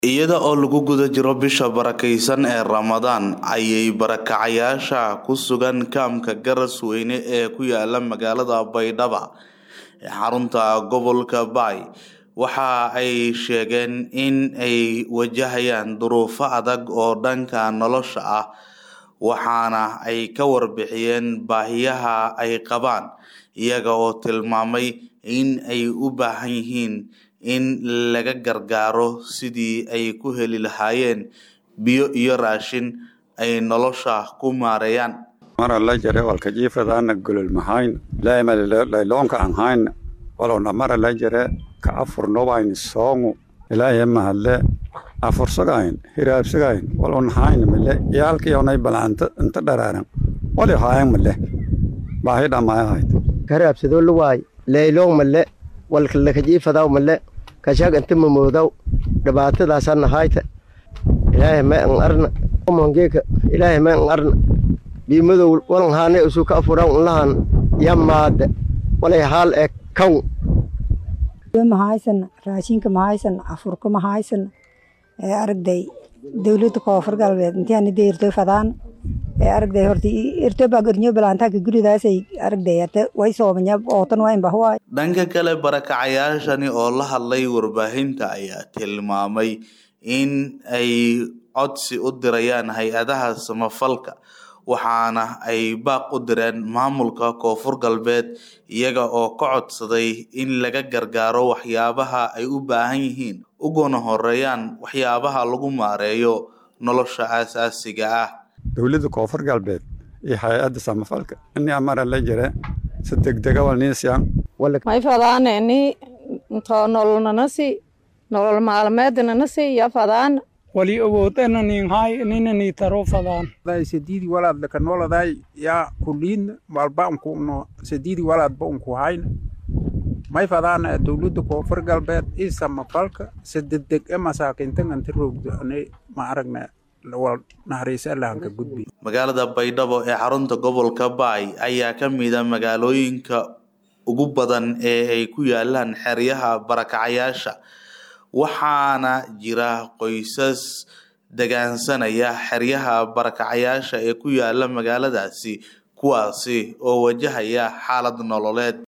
iyada oo lagu guda jiro bisha barakeysan ee ramadaan ayay barakacayaasha ku sugan kaamka garasweyne ee ku yaala magaalada baydhaba ee xarunta gobolka baay waxa ay sheegeen in ay wajahayaan duruufo adag oo dhanka nolosha ah waxaana ay ka warbixiyeen baahiyaha ay qabaan iyaga oo tilmaamay in ay u baahan yihiin in laga gargaaro sidii ay ku heli lahaayeen biyo iyo raashin ay nolosha ku maareeyaan mara la jare walka jiifadaana golol mahayn layloonka an hayn walowna mara la jare ka afurnobayn soongu ilaahay mahadle afursagayn hiraabsagayn walon hayn male yaalkiyonay balanta inta dharaaran wali haayan male baahi dhamaayahayd karaabsadoo luwaay layloong male walka lakajiifadaw male kashag inta mamoodaw dhibaatadaasana hayta ilaahay may an arna mongeeka ilaahay may an arna biimadow walan haane usu ka afuran unlahan yamaade walay haal ee kaw mahaysana raashinka mahaysana afurka mahaysana ee aragday dowladda koonfur galbeed intiana deerto fadaan ee aragday horta irtobaa gornyo balaantaaka guridaasay aragday ate way soomanya ootan waa inbahuwaay dhanka kale barakacayaashani oo la hadlay warbaahinta ayaa tilmaamay in ay codsi u dirayaan hay-adaha samafalka waxaana ay baaq u direen maamulka koonfur galbeed iyaga oo ka codsaday in laga gargaaro waxyaabaha ay u baahan yihiin uguna horeeyaan waxyaabaha lagu maareeyo nolosha aasaasiga ah dowladda koonfur galbeed iyo hay-adda samafalka ini amara la jire si degdega walniisyan may fadaana ini intoo nololnanasi nolol maalmeednanasi iyo fadaana wali awoodana ninhay ninani taro fadaan sedidi walaad laka noladay ya kuliin walba unkuno sedidi walaadba unku hayna may fadaana dowladda koonfur galbeed i samafalka si degdeg e masaakiintan inta roogdo ani ma aragna magaalada baydhabo ee xarunta gobolka baay ayaa ka mida magaalooyinka ugu badan ee ay ku yaalaan xeryaha barakacayaasha waxaana jira qoysas degaansanaya xeryaha barakacayaasha ee ku yaala magaaladaasi kuwaasi oo wajahaya xaalad nololeed